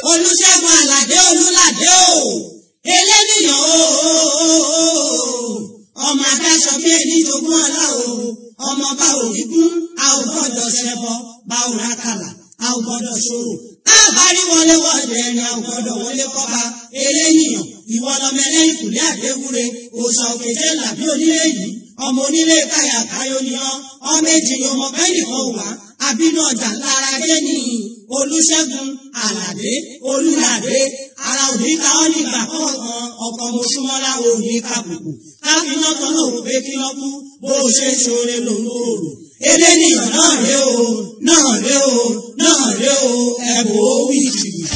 olùṣègùn àlàdé olùlàdé o eléníyàn o ọmọ adáṣọ bí ẹni jogún ọlá o ọmọ bá òní kún a ò gbọ́dọ̀ ṣẹbọ bá ò rákàlà a ò gbọ́dọ̀ ṣòro káàbárí wọlé wọlé ẹni a ò gbọ́dọ̀ wọlé kọba eléníyàn ìwọ lọmọ ẹlẹ́yìn kùlé àdéwúre òòṣà òkèjé làbí onílé yìí ọmọ onílé káyà káyọ ni ọ ọmọ èjì ni ọmọ bẹ́ẹ̀ nìkan wà àbínú ọjà lára dé ní olùṣègùn àlàdé olùlàdé ara òní ká ọ nígbà kọ̀ọ̀kan ọkọ̀ mọ̀ṣúmọ́lá òní kàbùkù káfíná kan náà rò pé kí lọ́ kú bó o ṣe ṣoore lòun ò rò eléníyàn náà ré o náà ré o náà ré o ẹ̀bùn ó wí jìbìtì.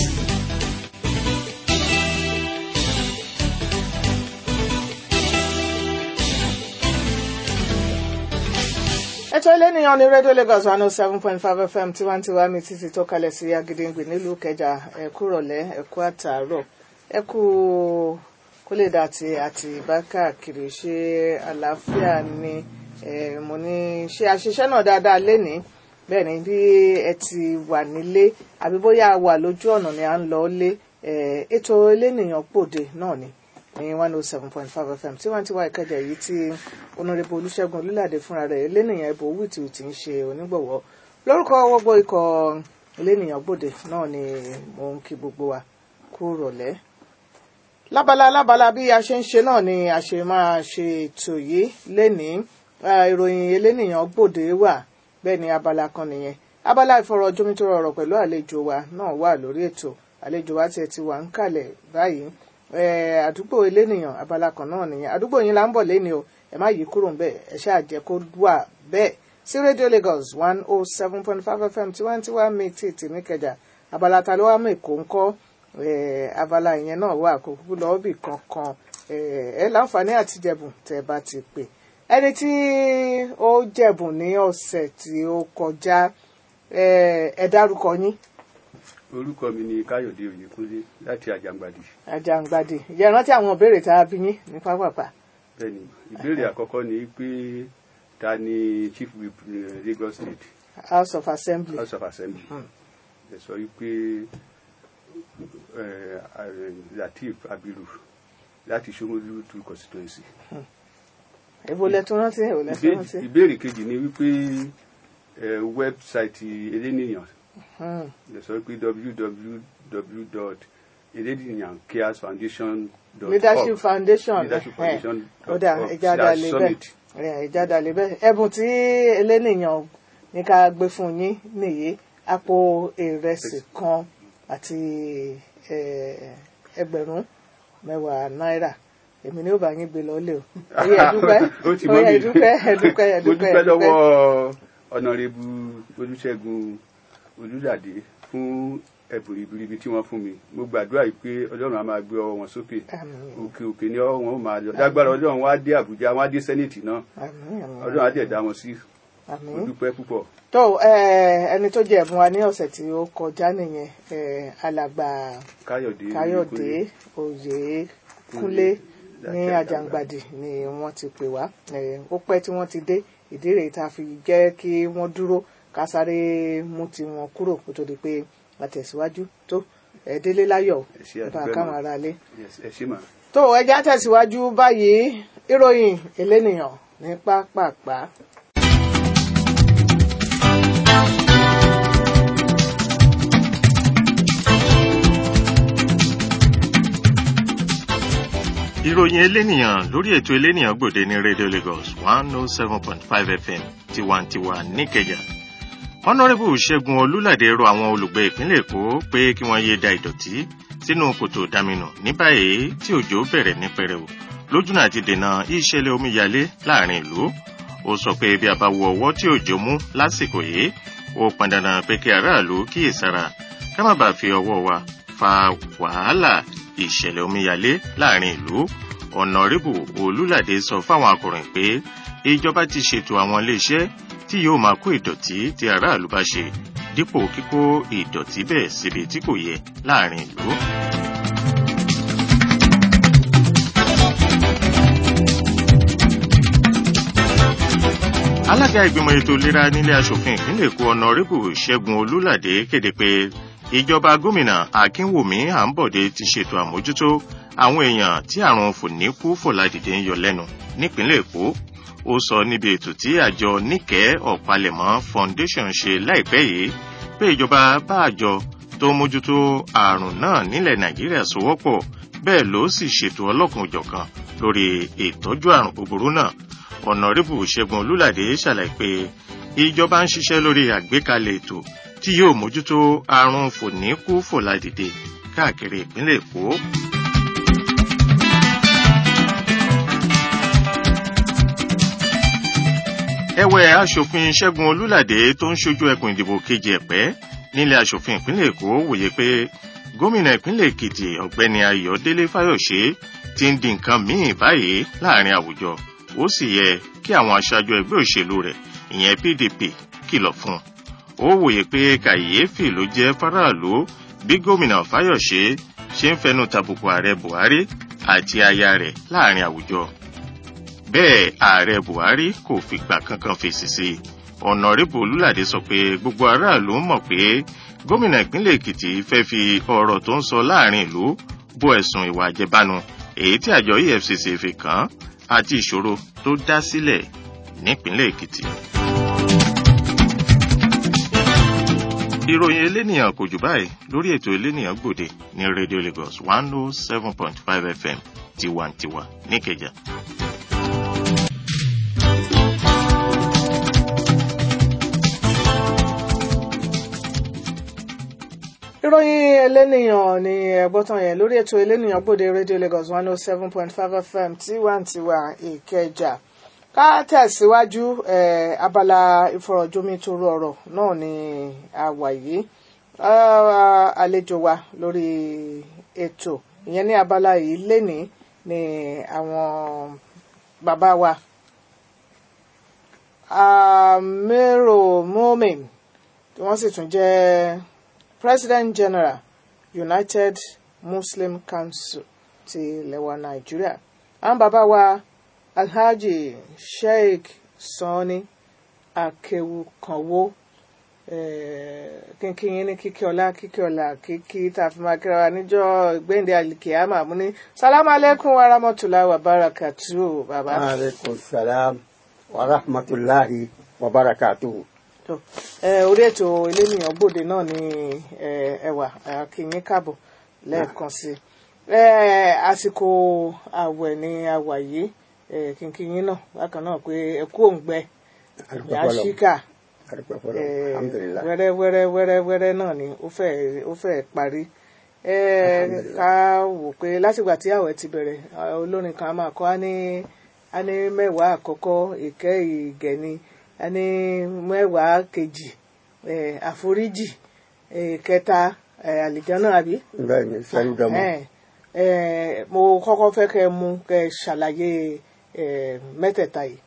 ètò eléníyàn ní rédíò Lagos one oh seven point five FM tiwantiwa mi títí tó kalẹ̀ sí Agídíngbì nílùú Ìkẹjà ẹ̀kú rọ̀lẹ́ ẹ̀kú àtàárọ̀ ẹ̀kú kólé dàtí àti bákàkiri ṣe àlàáfíà ni mo ní ṣe àṣiṣe náà dáadáa lénìí bẹ́ẹ̀ ni bí ẹ ti wà nílé àbí bóyá wà lójú ọ̀nà ni à ń lọ lé ètò eléníyàn pòde náà ni ní one oh seven point five fm tí wọ́n ti wá ìkẹjà yìí tí onírèbó olùṣègùn olùlàdé fúnra rẹ̀ elénìyàn ẹ̀bùn wìtìwìtì ń ṣe onígbọ̀wọ́ lórúkọ gbogbo ikọ̀ elénìyàn gbòde náà ni mò ń kí gbogbo wa kú rọ̀lẹ́. lábala lábala bí a ṣe ń ṣe náà ni a ṣe máa ṣe ètò yìí lénìí ìròyìn elénìyàn gbòde wà bẹ́ẹ̀ ni abala kan nìyẹn abala ìfọ̀rọ̀jomitoro ọ̀rọ̀ pẹ̀lú àlejò wa náà wà lórí ètò àlejò wa tiẹ̀ ti wà ń kalẹ̀ báyìí àdúgbò elénìyàn abala kan náà nìyẹn àdúgbò yín là ń bọ̀ lẹ́ni o ẹ má yí kúrò ń bẹ̀ ẹ ṣáà jẹ́ kó wà bẹ́ẹ̀ sí rédíò Lagos one oh seven point five FM tiwantiwa mi tí tìmí kẹjà abala ta ló wá mú èkó ńkọ́ abala ìyẹn náà wà kó kúkú lọ́ọ́ bì kankan ẹ láǹfààní àti jẹ̀bùn tẹ́ bá ti pè ẹni tí ó jẹ̀bùn ní ọ̀sẹ̀ tí ó kọjá ẹ dárúkọ yín orúkọ mi ni káyọ̀dé oyèkúnlé láti àjàngbàdì. àjàngbàdì ìyá rántí àwọn ìbéèrè tá a bí yín ní pápápá. bẹ́ẹ̀ni ìbéèrè àkọ́kọ́ ni pé ta ni chief whip Lagos state. house of assembly. house of assembly. ẹ sọ wípé lateef abiru láti Ṣómólú two constituency. èwo lẹ tún rántí èwo lẹ tún rántí. ìbéèrè kejì ni wípé wẹ́bsáìtì eléníyàn lè sọ pé www.eléníyàncaresfoundation.org leadership foundation leadership foundation ó dà ìjádà lè bẹ́ẹ̀ ìjádà lè bẹ́ẹ̀ ẹ̀bùn tí eléníyàn ní ká gbé fún yín nìyí àpò ìrẹsì kan àti ẹgbẹ̀rún mẹ́wàá náírà èmi ni ó bá yín gbé lọ́lé o oyè ẹ̀dúpẹ́ oyè ẹ̀dúpẹ́ ẹ̀dúpẹ́ ẹ̀dúpẹ́ mo dúpẹ́ lọ́wọ́ ọ̀nàrẹ́bù olùṣègùn olùdàdé fún ẹ̀bùn ribiribi tí wọ́n fún mi mo gbàdúrà yìí pé ọlọ́run á máa gbé ọwọ́ wọn sókè òkè òkè ni ọwọ́ wọn ó máa lọ lágbára ọlọ́run wá dé àbújá wá dé sẹ́nẹ̀tì náà ọlọ́run á dẹ̀ dá wọn sí mo dúpẹ́ púpọ̀. tó ẹni tó jẹ ẹ̀bùn wa ní ọ̀sẹ̀ tí ó kọjá nìyẹn alàgbà káyọ̀dé káyọ̀dé oyèkúnlé ní àjàngbàdì ni wọ́n ti pè wá ó pẹ́ tí wọ́n ti dé ìdí rèé tá a fi jẹ́ kí wọ́n dúró ká sáré mú tiwọn kúrò kó tó di pé àtẹ̀síwájú tó ẹ délé láyọ̀ bá a káwọn ará lé. tó ẹja tẹ̀síwájú báyìí ìròyìn elénìyàn ní pápápá. ìròyìn elénìyàn lórí ètò elénìyàn gbòde ní radio Lagos one oh seven point five FM tiwantiwa níkẹjà honourable ṣẹ́gun olúlàdé rọ àwọn olùgbé ìpínlẹ̀ èkó pé kí wọ́n yéé da ìdọ̀tí sínú kòtò dáminù ní báyìí tí òjò bẹ̀rẹ̀ ní pẹrẹu lójúnà àti dènà ìṣẹ̀lẹ̀ omíyalé láàrin ìlú ó sọ pé bí a bá wo ọwọ́ tí òjò mú lásìkò yìí ó pọn dandan pé kí aráàlú kíyèsára ká má bàa fi ọwọ́ wa fa wàhálà ìṣẹ̀lẹ̀ omíyalé láàrin ìlú ọ̀nàrẹ́bù olúlàdé sọ fáwọn akọ̀ròyìn pé ìjọba ti ṣètò àwọn iléeṣẹ́ tí yóò máa kó ìdọ̀tí tí aráàlú bá ṣe dípò kíkó ìdọ̀tí bẹ́ẹ̀ síbi tí kò yẹ láàrin ìlú. alága ìgbìmọ̀ ètò ìlera nílé asòfin ìpínlẹ̀ èkó ọ̀nàrẹ́bù ṣẹ́gun olúlàdé kéde pé ìjọba gómìnà akínwùmí àǹbọ̀dé ti ṣètò àmójútó àwọn èèyàn tí àrùn fòníkú fòládìde ń yọ lẹ́nu nípínlẹ̀ èkó ó sọ níbi ètò tí àjọ níkẹ́ ọ̀pálẹ̀mọ́ foundation ṣe láìpẹ́ yìí pé ìjọba bá àjọ tó mójútó àrùn náà nílẹ̀ nàìjíríà sowọ́pọ̀ bẹ́ẹ̀ ló sì ṣètò ọlọ́kan-ò-jọ̀kan lórí ìtọ́jú àrùn búburú náà ọ̀nàrẹ́bù ṣẹ́gun olúlàdé ṣàlàyé pé ìjọba ń ṣiṣẹ́ lórí àgbékalẹ̀ ètò tí yóò mójútó àrùn fòníkú fòládìde káàkiri ìpínlẹ̀ èkó. ẹ̀wẹ̀ aṣòfin ṣẹ́gun olúlàdé tó ń ṣojú ẹkùn ìdìbò kejì ẹ̀pẹ́ nílé aṣòfin ìpínlẹ̀ èkó wòye pé gómìnà ìpínlẹ̀ èkìtì ọ̀gbẹ́ni ayọ̀délé fáyọ̀ṣe ti ń di nǹkan míì báyìí láàrin àwùjọ ó sì yẹ kí àwọn aṣáájú ẹgbẹ́ òṣèlú rẹ̀ ìyẹn pdp kìlọ̀ fún un ó wòye pé kàyééfì ló jẹ́ fáráàlú bí gómìnà fáyọ̀ṣe ṣe ń fẹnu tàbùkù ààrẹ buhari àti aya rẹ̀ láàrin àwùjọ bẹ́ẹ̀ ààrẹ buhari kò fìgbà kankan fèsì sí i ọ̀nàrẹ́bù olúlàdé sọ pé gbogbo aráàlú mọ̀ pé gómìnà ìpínlẹ̀ èkìtì fẹ́ fi ọ̀rọ̀ tó ń sọ láàrin ìlú bó ẹ̀sùn ìwà àjẹbánu èyí tí àjọ efcc fi kàn án àti ìṣòro tó dá sílẹ̀ nípínlẹ̀ èkìtì. ìròyìn elénìyàn kò jù báyìí lórí ètò elénìyàn gbòde ní radio lagos one oh seven point five fm tiwantiwa níkẹjà. ìròyìn elénìyàn ni ẹgbọ́tàn yẹn lórí ètò elénìyàn gbòde radio lagos one oh seven point five fm tiwantiwa ìkẹjà ká tẹ̀síwájú abala ìfọ̀rọ̀jomitoro ọ̀rọ̀ náà ni a wà yìí àlejò wa lórí ètò ìyẹn ní abala yìí lénìí ni àwọn bàbá wa amero momin tí wọ́n sì tún jẹ́ president general united muslim council ti ilẹ̀ wa nàìjíríà àwọn bàbá wa alhaji sheikh sanni akewukanwo kínkín yín ní kíkí ọlá kíkí ọlá kíkí tá a fi máa kíra wa níjọ́ gbẹ̀ǹdé alikiyama mú ní salamu aleykum wa rahmatulahi wa barakatu bàbá. aleykum salam wa rahmatulahi wa barakatu. orí ètò elénìyàn gbòde náà ni ẹwà akínyín káàbọ̀ lẹ́ẹ̀kan sí àsìkò àwẹ̀ ni àwà yìí kínkín yín náà bákan náà pé ẹkú òǹgbẹ yàṣíkà wẹ́rẹ́ wẹ́rẹ́ wẹ́rẹ́ wẹ́rẹ́ náà ni ó fẹ́ ó fẹ́ parí ká wò pé látìgbà tí àwẹ̀ ti bẹ̀rẹ̀ olórin kan máa kọ́ á ní á ní mẹ́wàá àkọ́kọ́ ìkẹ́ ìgẹ̀ni á ní mẹ́wàá kejì àforíjì kẹta àlìjánà àbí. bẹ́ẹ̀ni sẹni dọmọ. mo kọ́kọ́ fẹ́ kẹ́ mú kẹ́ ṣàlàyé mẹ́tẹ̀ẹ̀ta yìí.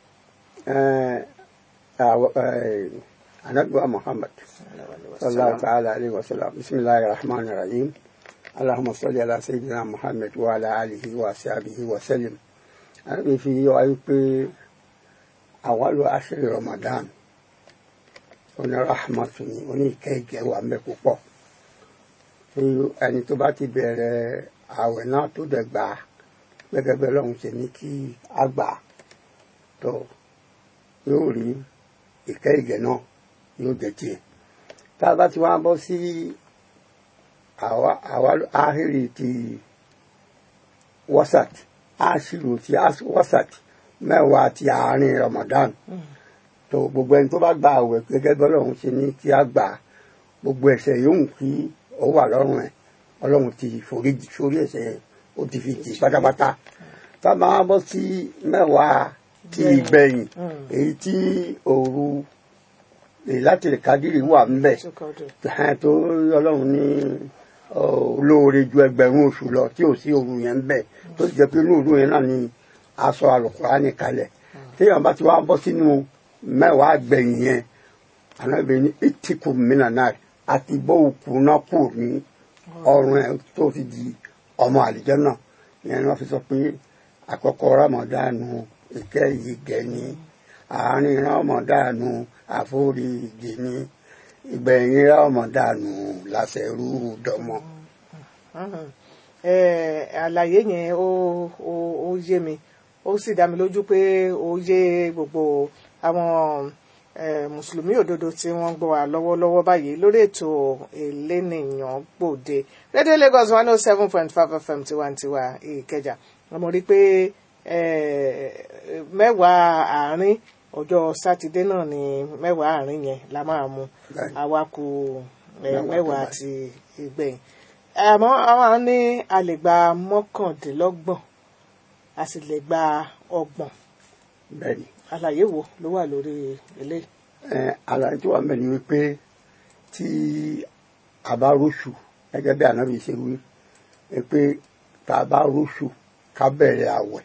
anabiwa muhammad sallallahu ta'ala alayhi wa sallam bisimilahi rahman rahim allahumma salli ala sayyidina muhammad wa ala alihi wa sahbihi wa sallim. anabi fi yọ ayé pé àwálò àṣírí ramadan oní rahmatu ni oní ìkẹ́gẹ́ wà mẹ́ púpọ̀ ẹni tó bá ti bẹ̀rẹ̀ àwẹ̀ náà tó dẹ̀ gbà gẹ́gẹ́ bẹ́ẹ̀ lọ́hùn ṣe ní kí a gbà tó yóò rí ìkẹ́ ìgẹ̀ náà yóò jẹ́ tiẹ̀ tá a bá ti wá bọ́ sí àwa áhìrì ti wasat áṣìlò ti wasat mẹ́wàá ti àárín Ramadan tó gbogbo ẹni tó bá gba àwẹ̀ gẹ́gẹ́ bẹ́ẹ̀ lọ́hùn ṣe ní kí a gbà gbogbo ẹ̀ṣẹ̀ yóò kí ó wà lọ́rùn ẹ̀ ọlọ́run ti forí sórí ẹ̀ṣẹ̀ yẹn ó ti fi jì pátápátá tá a máa bọ́ sí mẹ́wàá ti ìgbẹ̀yìn èyí tí òru láti kádìrì wà ńbẹ̀ tó ọlọ́run ní olóore ju ẹgbẹ̀rún oṣù lọ tí ò sí òru yẹn ńbẹ̀ tó sì jẹ́ pé inú òru yẹn náà ni aṣọ àlùkùránì kalẹ̀ téèyàn bá ti wá bọ́ sínú mẹ́wàá gbẹ̀yìn yẹn ànábì ní ìtìkù mìíràn náà àti bó òkú náà kù ní ọrùn ẹ̀ tó fi di ọmọ àlìjẹ́ náà ìyẹn ni wọ́n fi sọ pé àkọ́kọ́ rámọ̀dánù ìkẹ́ yìí gẹ̀ ni àárín rámọ̀dánù àforíjì ni ìgbẹ̀yìn rámọ̀dánù làṣẹrú dọmọ. Eh, àlàyé yẹn ó ó ó yé mi ó sì dá mi lójú pé ó yé gbogbo àwọn eh, mùsùlùmí òdodo tí wọ́n ń gbọ́ wa lọ́wọ́lọ́wọ́ báyìí lórí ètò elénìyàn gbòde rédíò Lagos one oh seven point five FM tiwantiwa Ìkẹjà mo rí i pé eh, mẹ́wàá àárín ọjọ́ sátidé náà ni mẹ́wàá àárín yẹn la máa mú Bẹ́ẹ̀ni. àwa kù eh, Mẹ́wàá tó mẹ́wàá báyìí. ti ìgbẹ̀yìn àmọ́ àwọn ní a lè gba mọ́kàndínlọ́gbọ̀n a sì lè gba ọgbọ̀n bẹ́ẹ̀ni àlàyé wo ló wà lórí eléyìí. ẹ àlàyé tó wà ń bẹ ni wípé tí a bá róṣù gẹ́gẹ́ bí ànábì ṣe wí ẹ pé tá a bá róṣù ká bẹ̀rẹ̀ àwẹ̀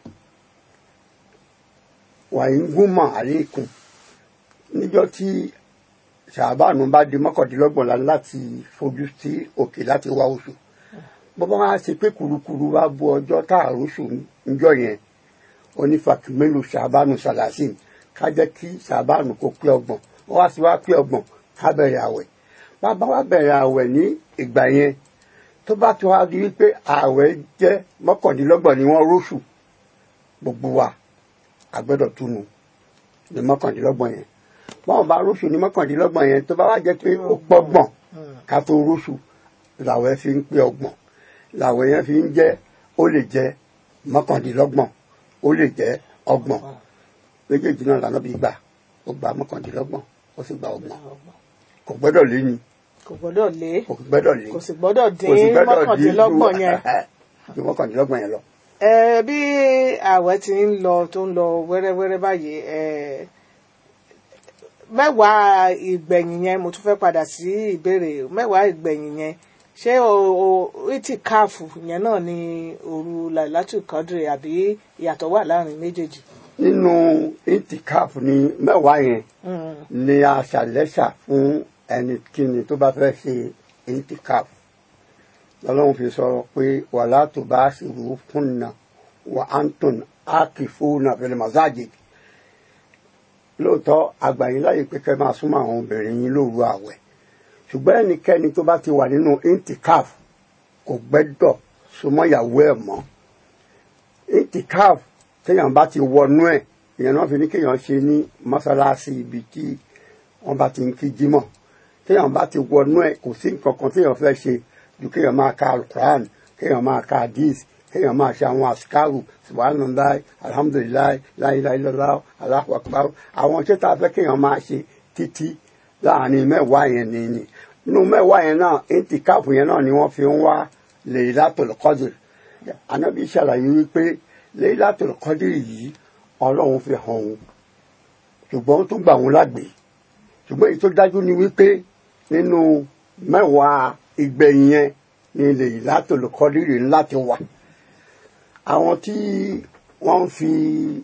wàyí ń gúnmọ̀ àlékún níjọ́ tí ṣàbánu bá di mọ́kàndínlọ́gbọ̀n la láti fojú sí òkè láti wá oṣù bọ́bá wá ṣe pé kùrukùru wá bu ọjọ́ tá a róṣù níjọ́ yẹn onífàkìmẹ́lò ṣàbánu ṣàlàsìn ká jẹ́ kí ṣàbánu kó pé ọgbọ̀n wọ́n wá sí wá pé ọgbọ̀n ká bẹ̀rẹ̀ àwẹ̀ bàbá wa bẹ̀rẹ̀ àwẹ̀ ní ìgbà yẹn tó bá tó wá di wípé àwẹ̀ jẹ́ mọ́kàndínlọ́gbọ̀n ni wọ́n róṣù gbogbo wa a gbọ́dọ̀ túnu ní mọ́kàndínlọ́gbọ̀n yẹn báwọn bá róṣù ní mọ́kàndínlọ́gbọ̀n yẹn tó bá wá jẹ́ pé ó pọ́gbọ̀n ká tó róṣù làwẹ̀ fi ń pé ọgbọ̀n làwẹ̀ yẹn fi ń jẹ́ ó lè jẹ́ mọ́kàndínlọ́gbọ̀n ó lè jẹ́ ọgbọ̀n méjèèjì náà lànà bí gbà ó gba mọ́kàndínlọ́gbọ̀n ó sì gba ọgbọ̀n kò gbọ́dọ̀ lé ni kò gbọ́dọ̀ lé kò gbọ́dọ̀ lé kò sì gbọ́dọ̀ kò sì dín gbọ́dọ̀ dín mọ́kàndínlọ́gbọ̀n yẹn. ju mọ́kàndínlọ́gbọ̀n yẹn lọ. ẹ bí ààwẹ̀ ti ń lọ tó ń lọ wẹ́rẹ́wẹ́rẹ́ báyìí ẹ mẹ́wàá ìgbẹ̀yìn yẹn mo tún fẹ́ padà sí ìbéèrè mẹ́wàá ìgbẹ̀yìn yẹn ṣé o o ìtì káàfù yẹn náà ni òru làlátù kọ́dìrì àbí ìyàtọ̀ wà láàrin méjèèjì. nínú intikaf ní mẹ́wàá yẹn Mm. ni a ṣàlẹ́ṣà fún ẹnikíni tó bá fẹ́ ṣe intikaf lọ́lọ́run fi sọ pé wàlá tó bá ṣòro fún nà wà anton akifu nà fil masajid lóòótọ́ àgbàyìn láyè pé kẹ́ máa súnmọ́ àwọn obìnrin yín lóru àwẹ̀ ṣùgbọ́n ẹnikẹ́ni tó bá ti wà nínú intikaf kò gbẹ́dọ̀ súnmọ́ ìyàwó ẹ̀ mọ́ intikaf téèyàn bá ti wọnú ẹ̀ ìyẹn náà fi ní kéèyàn ṣe ní mọ́sálásí ibi tí wọ́n bá ti ń kí jímọ̀ téèyàn bá ti wọnú ẹ̀ kò sí nǹkan kan téèyàn fẹ́ ṣe ju kéèyàn máa ka alukuran kéèyàn máa ka hadith kéèyàn máa ṣe àwọn asikaru subhanallah alhamdulilayi láyéláyélọ́lá Allahu akbar àwọn iṣẹ́ tá a fẹ́ kéèyàn máa ṣe títí láàrin mẹ́wàá yẹn ni ni nínú mẹ́wàá yẹn náà intikafu yẹn náà ni wọ́n fi ń wá Laylatul Qadr Ànábì ṣàlàyé wípé Laylatul Qadr yìí ọlọ́run fi hàn òun ṣùgbọ́n ó tún gbà òun lágbè ṣùgbọ́n èyí tó dájú ni wípé nínú mẹ́wàá ìgbẹ̀yìn yẹn ni Laylatul Qadr ńlá ti wà àwọn tí wọ́n ń fi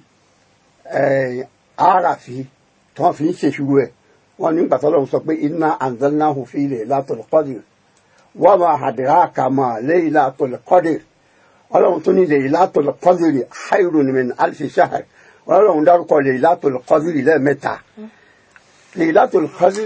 eh, àràfi tí wọ́n fi ń ṣèṣirò ẹ̀ wọ́n ní gbàtọ́ lọ́run sọ pé inna anzalnahu fi Laylatul Qadr wa ma adraka ma Laylatul Qadr ọlọ́run tó ní Laylatul Qadr khayrun min alfi shahr ọlọ́run dárúkọ Laylatul Qadr lẹ́ẹ̀mẹ́ta Laylatul Qadr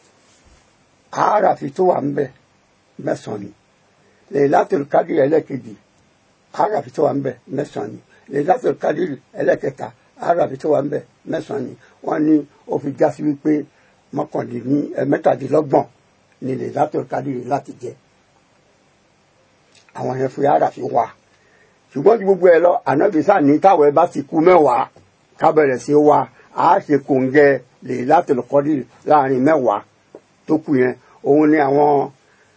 àràfi tó wà ń bẹ mẹ́sàn-án ni Laylatul Qadr ẹlẹ́kejì àràfi tó wà ń bẹ mẹ́sàn-án ni Laylatul Qadr ẹlẹ́kẹta àràfi tó wà ń bẹ mẹ́sàn-án ni wọ́n ní ó fi já sí wípé mọ́kàndínní ẹ̀ mẹ́tàdínlọ́gbọ̀n ni Laylatul Qadr láti jẹ àwọn yẹn fi àràfi wà ṣùgbọ́n ju gbogbo ẹ lọ ànábìsà ní táwọn ẹ bá ti kú mẹ́wàá ká bẹ̀rẹ̀ sí wa á ṣe kòǹgẹ́ Laylatul Qadr láàrin mẹ́wàá tó kù yẹn òun ni àwọn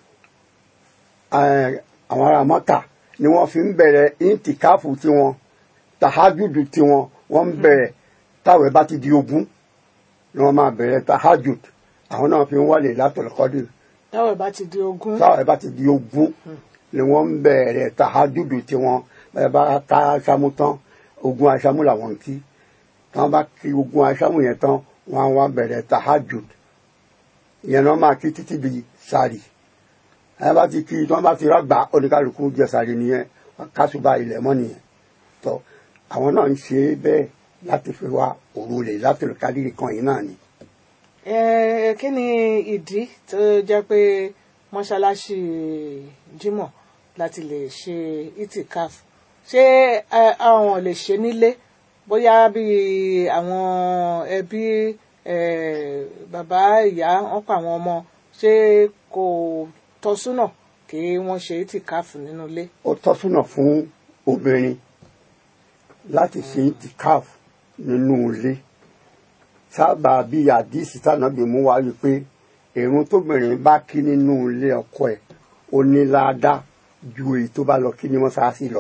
eh, àwọn ará Mọ́kà ni wọ́n fi ń bẹ̀rẹ̀ intikafu tiwọn tahajudu tiwọn wọ́n ń bẹ̀rẹ̀ táwọn ẹ bá ti di ogún ni wọ́n máa bẹ̀rẹ̀ tahajud àwọn náà fi ń wá Laylatul Qadr táwọn ìbá ti di ogún táwọn ẹ bá ti di ogún ni wọ́n ń bẹ̀rẹ̀ tahajudu tiwọn bẹ́ẹ̀ bá ká aṣámú tán ogun aṣámú làwọn ń kí tí wọ́n bá kí ogun aṣámú yẹn tán wọ́n á wá bẹ̀rẹ̀ tahajud ìyẹn náà máa kí títí di sàrì ẹ bá ti kí tí wọ́n bá ti rágbà oníkálukú jẹ sàrì nìyẹn kásùbà ilẹ̀ mọ́ nìyẹn tó àwọn náà ń ṣe é bẹ́ẹ̀ láti fi wá òru Laylatul Qadr kan yìí náà ni. ẹ kí ni ìdí tó jẹ́ pé mọ́ṣáláṣí Jímọ̀ láti lè ṣe itikaf ṣé ẹ, àwọn lè ṣe nílé bóyá bí àwọn ẹbí ẹ, bàbá ìyá wọn pa àwọn ọmọ ṣé kò tọ́súnà kí wọ́n ṣe itikaf nínú ilé. ó tọ́sùnà fún obìnrin láti ṣe itikaf nínú ilé sábà bí àdìsí tànàbí mú wá rí pé èrún tóbìnrin bá kí nínú ilé ọkọ ẹ̀ ó ní ládàá ju èyí tó bá lọ kí ní mọ́ṣáláṣí lọ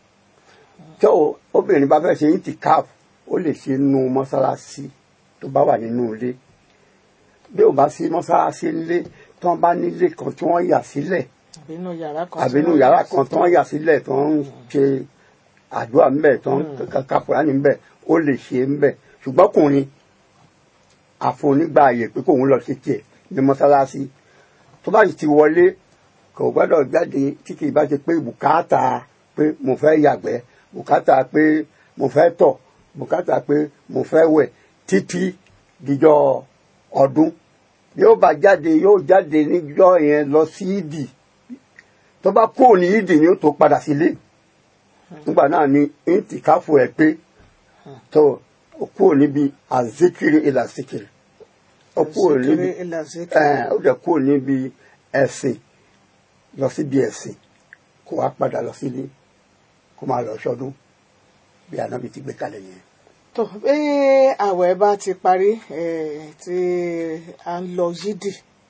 tó obìnrin bá fẹ́ ṣe itikaf ó lè ṣe nínú mọ́ṣáláṣí tó bá wà nínú ilé bí ò bá sí mọ́ṣáláṣí nílé tí wọ́n bá nílé kan tí wọ́n yà sílẹ̀ àbí inú yàrá kan. àbí inú yàrá kan tí wọ́n yà sílẹ̀ tí wọ́n ń ṣe àdúrà ńbẹ̀ tí wọ́n ń ka Kùránì ńbẹ̀ ó lè ṣe ńbẹ̀ ṣùgbọ́n ọkùnrin àfonígbà ààyè pé kóun lọ ṣe tiẹ̀ ní mọ́sálásí tó bá sì ti wọlé kò gbọ́dọ̀ jáde tí kì í bá ṣe pé bùkátà pé mo fẹ́ yàgbẹ́ bùkátà pé mo fẹ́ tọ̀ bùkátà pé mo fẹ́ wẹ̀ títí dijọ́ ọdún yóò bá jáde yóò jáde níjọ́ yẹn lọ sí ìdì tó bá kúrò ní ìdì ni ó tó padà sílé nígbà náà ni intikafu ẹ pé tó ó kúrò níbi azikiri ìlà zikiri ó kúrò níbi Zikiri ila zikiri. ẹ ó dẹ̀ kúrò níbi ẹ̀sìn lọ síbi ẹ̀sìn kó wá padà lọ sílé kó máa lọ ṣọdún bí anábì ti gbé kalẹ̀ yẹn. tó bí àwẹ̀ bá ti parí eh, tí a ń lọ yídì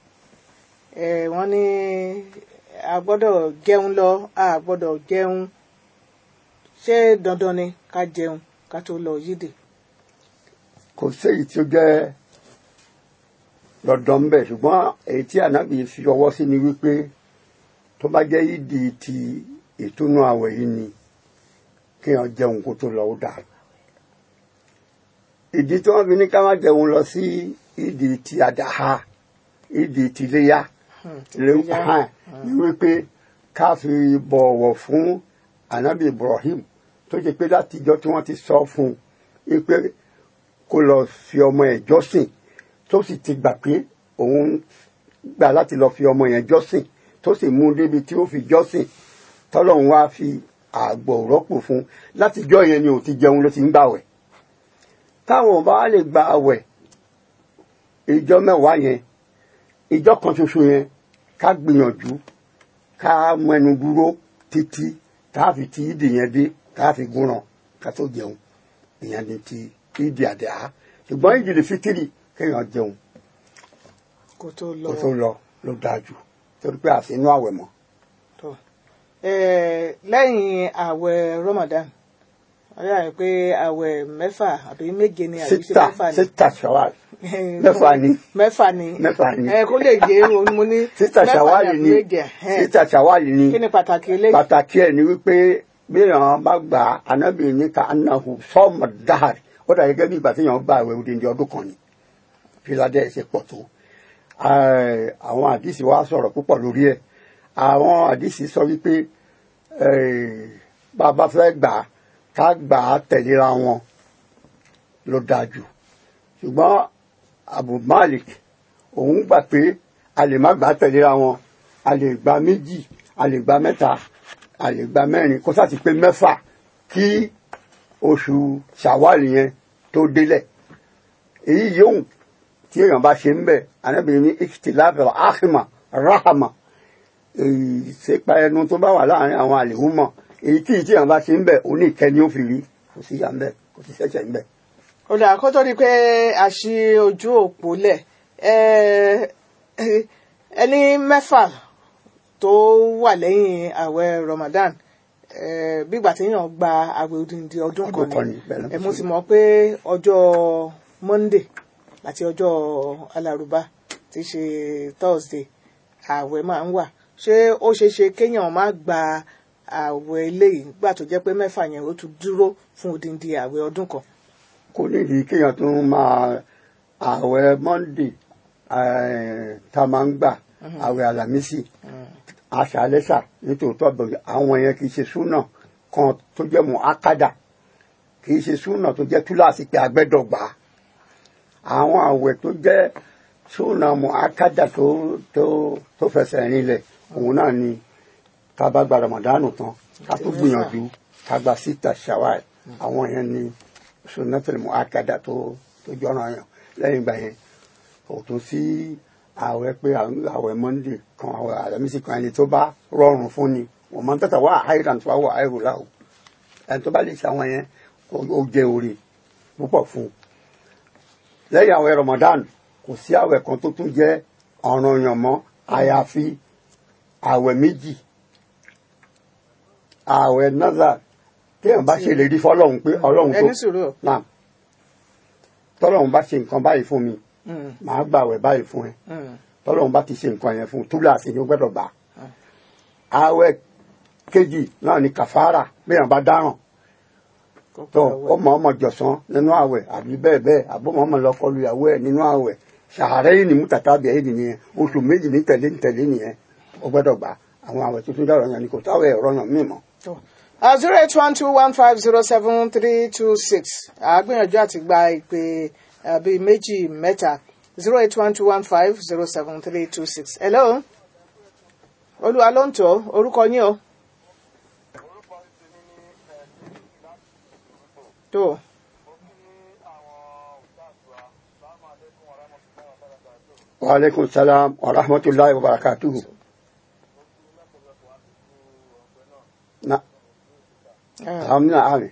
eh, wọ́n ní a gbọ́dọ̀ jẹun lọ a gbọ́dọ̀ jẹun ṣé dandan ni ká jẹun ká tó lọ yídì. kò séyìí tí ó jẹ́ dandan ń bẹ̀ ṣùgbọ́n èyí tí ànábì fi ọwọ́ sí ni wípé tó bá jẹ́ ìdí ti ìtúnú àwẹ̀ yìí ni kéèyàn jẹun kó tó lọ ó dáa ìdí tí wọ́n fi ní ká má jẹun lọ sí ìdí ti àdáhà ìdí ti léyà léyà. hàn ní wípé ká fi bọ̀wọ̀ fún ànábì Ibrahim tó ṣe pé látijọ́ tí wọ́n ti sọ fún un wípé kó lọ fi ọmọ ẹ̀ jọ́sìn tó sì ti gbà pé òun gbà láti lọ fi ọmọ yẹn jọ́sìn tó sì mú un débi tí ó fi jọ́sìn tọ́lọ́run wá fi àgbò rọ́pò fún un látijọ́ yẹn ni ò ti jẹun ló ti ń gbàwẹ̀ táwọn bá lè gba àwẹ̀ ìjọ mẹ́wàá yẹn ìjọ kan ṣoṣo yẹn ká gbìyànjú ká mẹnu dúró títí tá a fi ti ìdè yẹn dé tá a fi gúnran ká tó jẹun ìyẹn ni ti ìdè àdá ṣùgbọ́n ìdè lè fi tìrì kéèyàn jẹun kó tó lọ kó tó lọ ló dáa jù torí pé àfinú àwẹ̀ mọ́ tó. Eh, lẹ́yìn àwẹ̀ Ramadan wọ́n yà pé àwẹ̀ mẹ́fà àbí méje ni àbí ṣe sítà mẹ́fà ni. sítà ṣàwàl mẹ́fà ni mẹ́fà ni mẹ́fà ni ẹ kó lè yé òun mo ní sítà mẹ́fà ṣàwàl àbí ni méje ẹ̀hẹ́n. sítà ṣàwàl ni kí ni pàtàkì eléyìí. pàtàkì ẹ̀ ni wípé bíyàn bá gbà á anábì ní ká anahu sọ́ọ̀mù dáhàrì ó dà gẹ́gẹ́ bí ìgbà tí yàn gbà àwẹ̀ odindi ọdún kan ni fíládé ẹ̀ ṣe pọ̀ tó Eh, àwọn àdìsí wa sọ̀rọ̀ púpọ̀ lórí ẹ̀ àwọn àdìsí sọ wípé eh, bá a bá fẹ́ gbà á ká gbà á tẹ̀léra wọn ló dáa jù ṣùgbọ́n Abu Malik òun gbà pé a lè má gbà á tẹ̀léra wọn a lè gba méjì a lè gba mẹ́ta a lè gba mẹ́rin kó sáà ti pé mẹ́fà kí oṣù ṣàwálì yẹn tó délẹ̀ èyí yóò tí èèyàn bá ṣe ń bẹ̀ anábìrin ní ìkìtìláfẹ̀ àhìmà ráhàmà ìṣèpa ẹnu tó bá wà láàrin àwọn àlèhùnmọ̀ èyí tí tí èèyàn bá ṣe ń bẹ̀ òní ìkẹ́ni ó fi rí kò sí yà ń bẹ̀ kò sí ṣẹ̀ṣẹ̀ ń bẹ̀. ó dà kó tó di pé a ṣí ojú òpó lẹ̀ ẹ ẹni mẹ́fà tó wà lẹ́yìn àwẹ̀ Ramadan ẹ bígbà téèyàn gba àwẹ̀ odindi ọdún Ọdún kan kan ni, bẹ́ẹ̀ ló ni ẹ ń mo sọ. sì mọ̀ pé ọjọ́ Monday àti ọjọ́ alárùbá tí í ṣe Thursday àwẹ̀ máa ń wà ṣé ó ṣeé ṣe kéèyàn má gba àwẹ̀ eléyìí gbà tó jẹ́ pé mẹ́fà yẹn ó tún dúró fún odindi àwẹ̀ ọdún kan. kò nídìí kéèyàn tó máa ààwẹ̀ Monday eh, tá a máa ń gbà ààwẹ̀ Àlàmísì àṣàlẹ́sà nítòótọ́ bẹ̀rẹ̀ àwọn yẹn kì í ṣe súnà kan tó jẹ́ mọ́ ákádà kì í ṣe súnà tó jẹ́ túláàsì pé agbẹ́dọ̀ gbà á àwọn àwẹ̀ tó jẹ́ súnà mọ akádà tó tó tó fẹsẹ̀ rinlẹ̀ òun náà ni ká bá gba ramadanu tán ká tó gbìyànjú ká gba síta ṣàwáì àwọn yẹn ni súnà tẹ̀lé mọ akádà tó tó jọ́ràn yàn lẹ́yìn ìgbà yẹn kò tún sí ààwẹ̀ pé ààwẹ̀ monday kan ààwẹ̀ àlẹ́mísì kan ẹni tó bá rọrùn fún ni wọ́n máa ń tẹ̀tà wá àìràn tó wá wà àìrò láwù ẹni tó bá lè ṣe àwọn yẹn ó jẹ oore púpọ̀ fún un lẹ́yìn àwẹ̀ Ramadan kò sí àwẹ̀ kan tó tún jẹ́ ọ̀ranyàn mọ́ àyàfi àwẹ̀ méjì àwẹ̀ nazar téèyàn bá ṣèlérí fọ́lọ́run pé Ọlọ́run tó ẹni sùúrù o. náà tọ́lọ́run bá ṣe nǹkan báyìí fún mi Mm, màá gbà àwẹ̀ báyìí fún ẹ mm, tọ́lọ́run bá ti ṣe nǹkan yẹn fún un túláàsì ni ó gbọ́dọ̀ gbà àwẹ̀ kejì náà ni kàfàrà béèyàn bá dáràn kò tó gbọdọ̀ ó wẹ̀. mọ ọmọ jọ̀sán nínú àwẹ̀ àbí bẹ́ẹ̀ bẹ́ẹ̀ àbó mọ ọmọ lọ́kọlu ìyàwó ẹ̀ nínú àwẹ̀ ṣàárẹ̀ yìí ni mútàtàbí ẹ̀yìn nìyẹn oṣù méjì ní tẹ̀lé ní tẹ̀lé nìyẹn ó gbọ́dọ̀ gbà àwọn àwẹ̀ tuntun dọ̀rọ̀ yẹn ni kò táwẹ̀ ẹ̀rọ yàn mí mọ́. zero eight one two one five zero seven three two six àgbìyànjú àti gba ìpè eh, bíi méjì mẹ́ta zero eight one two one five zero seven three two six. hello olúwa ló ń tọ́ orúkọ yín o. tó wa aleykum salaam wa rahmatulahi wa barakatuhu. na eh, amina ami.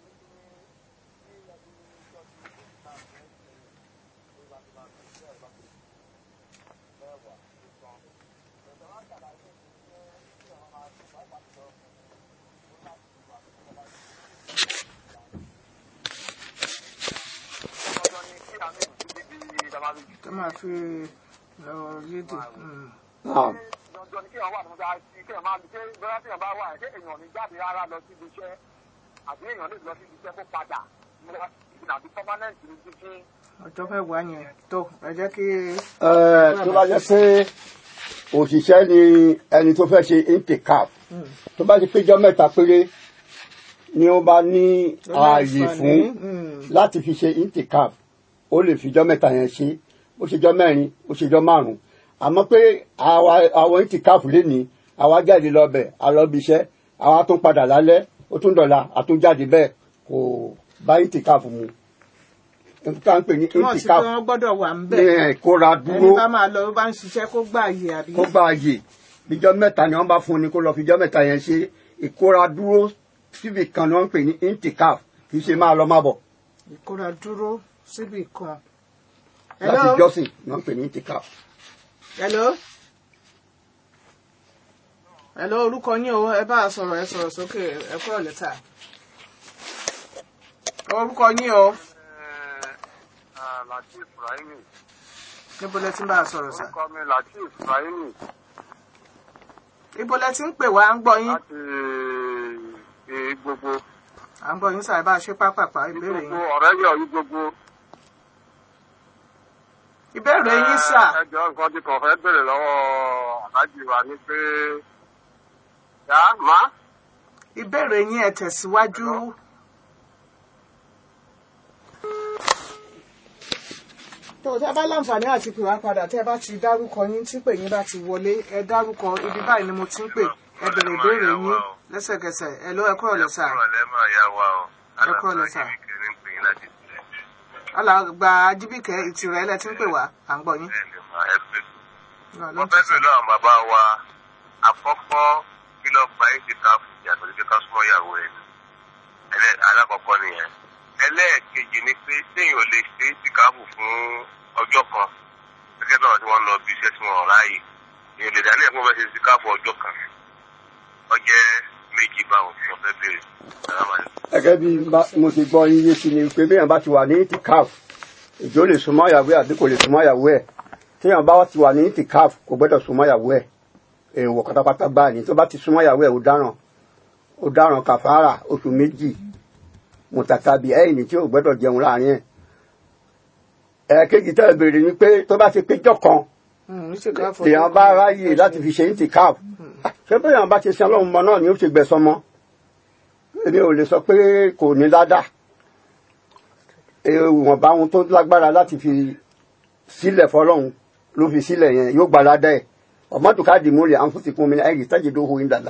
tó máa fi lọ yédè. mm. naam dandan ni kéèyàn wà ní ọjà sí kéèyàn máa ṣe bóyá kéèyàn bá wà ṣé èèyàn ní jáde rárá lọ síbi iṣẹ́ àbí èèyàn lè lọ síbi iṣẹ́ kó padà múra ìgbìnà àbí permanent ní títí. ọjọ́ mẹ́wàá yẹn tó ẹ jẹ́ kí. Ẹ, tó bá jẹ́ pé òṣìṣẹ́ ni ẹni tó fẹ́ ṣe intikaf tó bá ti péjọ mẹ́ta péré ni ó bá ní ààyè fún láti fi ṣe intikaf ó lè fìjọ mẹ́ta yẹn ṣe ó ṣèjọ mẹ́rin ó ṣèjọ márùn àmọ́ pé àwa àwọn intikaf lè ní àwa jáde lọ́bẹ̀ alọ́bíṣẹ́ àwa tún padà lálẹ́ ó tún dọ̀la àtúnjáde bẹ́ẹ̀ kò bá intikaf mu nǹkan pè ní túmọ̀ sí pé intikaf wọ́n gbọ́dọ̀ wà ń ní bẹ̀. ìkóra ẹni dúró bá máa lọ bá ń ṣiṣẹ́ kó gbà àyè àbí. kó gba àyè bíjọ́ mẹ́ta ni wọ́n bá fún ni kó lọ fíjọ́ mẹ́ta yẹn ṣe ìkóra dúró síbi kan ni wọ́n ń pè ní intikaf kì í ṣe máa lọ má bọ̀ ìkóra dúró síbì kan. láti hello jọ́sìn ni wọ́n ń pè ní intikaf. hello hello orúkọ yín o ẹ bá a sọ̀rọ̀ ẹ sọ̀rọ̀ sókè ẹ kúrò lẹ́tà. orúkọ yín o latif rahimi níbo lẹ ti ń bá a sọ̀rọ̀ sà. orúkọ mi latif rahimi ibo lẹ ti ń pè wá à ń gbọ́ yín láti gbogbo à ń gbọ́ yín sà ẹ bá a ṣe pápápá ìbéèrè gbogbo yín. ọ̀rẹ́ yọ̀ yí gbogbo. ìbéèrè yín sà ẹjọ́ nǹkan tí kò fẹ́ bèrè lọ́wọ́ aláàjì wa ni pé yá má. ìbéèrè yín ẹ tẹ̀síwájú. tó o tẹ́ bá láǹfààní àti pè wá padà tẹ́ bá ti dárúkọ yín tí pè yín bá ti wọlé ẹ dárúkọ ibi báyìí ni mo ti ń pè ẹ bèrè ìbéèrè yín lẹ́sẹ̀kẹsẹ̀ ẹ ló ẹ kúrò lẹ́sà ọ̀rẹ́ máa yá wa o. Ẹ kú ọ̀lẹ́ sà. Alábàáyé kìíní pè yín láti tilẹ̀. alàgbà ajíbìkẹ́ ìtìrẹ́ ẹ lẹ ti ń pè wá à ń gbọ́ yín. Bẹ́ẹ̀ ni mà ẹ pè. Náà ló Mo ń fẹ́ tẹ̀sán. bèèrè lọ́wọ́ àwọn bàbá wa àkọ́kọ́ kí ló gba yín ti ká yàtọ̀ sí pé ká súnmọ́ ìyàwó ẹ̀ ni. Ẹlẹ́- Alákọ̀ọ́kọ́ nìyẹn. Ẹlẹ́ẹ̀kejì ni pé téèyàn ò lè ṣe ìtìkáàbù fún ọjọ́ kan. Gẹ́gẹ́ bí àwọn tí wọ́n lọ bí iṣẹ́ tí wọ́n ráàyè. Èèyàn lè dání ẹ̀kọ́ fẹ́ ṣe ìtìkáàbù ọjọ́ kan. Ó jẹ́ méjì báwọn tí wọ́n fẹ́ bèèrè. Assalamu alaikum. gẹ́gẹ́ bí bá- mo ti gbọ́ yín yé sí ni pé béèyàn bá ti wà ní intikaf ìjọ lè súnmọ́ ìyàwó ẹ̀ àbí kò lè súnmọ́ ìyàwó ẹ̀ téèyàn bá ti wà ní intikaf kò gbọ́dọ̀ súnmọ́ ìyàwó ẹ̀ èèwọ̀ pátápátá gbáà ní tó bá ti súnmọ́ ìyàwó ẹ̀ ó dáràn ó dáràn kàfàrà oṣù méjì mùtàtàbí ẹ̀yìn tí ò gbọ́dọ̀ jẹun láàrin ẹ̀ ẹ̀ẹ̀kejì tẹ́ ẹ béèrè ni pé tó bá ti péjọ kan Mm, ní ṣèkà fún èèyàn bá ráyè láti fi ṣe intikaf ṣé bóyá bá ti sin ọlọ́run mọ náà ni ó ṣe gbẹ̀sán mọ́ èmi ò lè sọ pé kò ní ládà ìwọ̀nba ohun tó lágbára láti fi sílẹ̀ fọlọ́run ló fi sílẹ̀ yẹn yóò gba ládàá ẹ̀ ọmọdé káàdì múlẹ̀ àǹfùsìkún mi ẹ̀yìn tájì tó hu ìdàlà.